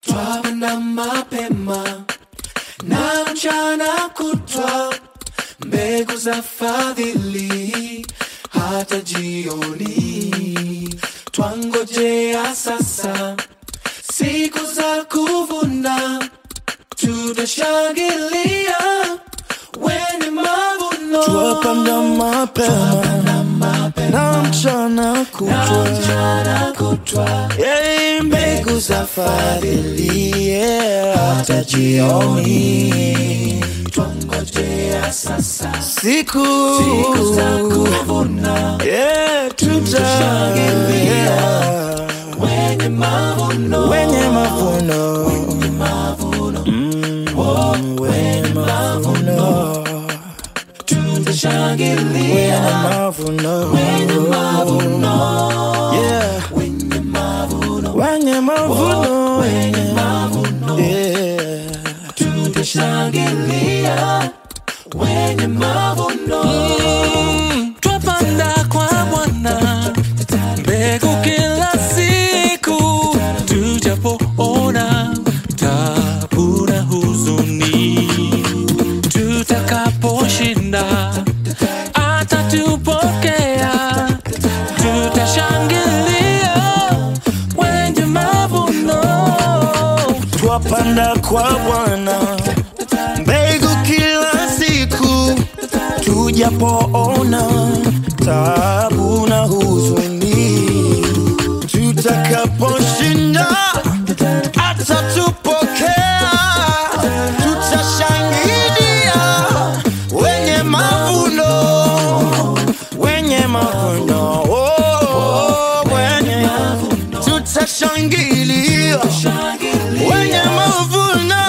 twapanda mapema na mchana kutwa, mbegu za fadhili hata jioni. Twangojea sasa siku za kuvuna, tutashangilia wenye mavuno. Twapanda mapema na mchana kutwa, mchana kutwa, Yei, mbegu za fadhili yeah, hata jioni. twangojea sasa Siku siku za kuvuna, yeah, tutashangilia wenye mavuno wenye mavuno Mm, wenye mavuno tutashangilia wenye mavuno yeah wenye mavuno wenye mavuno wenye mavuno yeah tutashangilia wenye mavuno twapanda kwa Bwana mbegu kila siku, tujapoona tabu na huzuni, tutakaposhinda atatupokea, tutashangilia wenye mavuno. twapanda kwa Bwana mbegu kila siku, tujapoona tabu na huzuni, tutakaposhinda atatupokea, tutashangilia wenye mavuno, wenye mavuno, oh, wenye tutashangilia wenye mavuno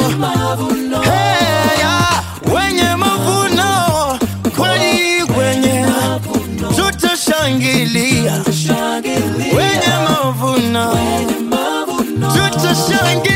Hey, ya, wenye mavuno kweli kwenye tutashangilia wenye mavuno tutashangilia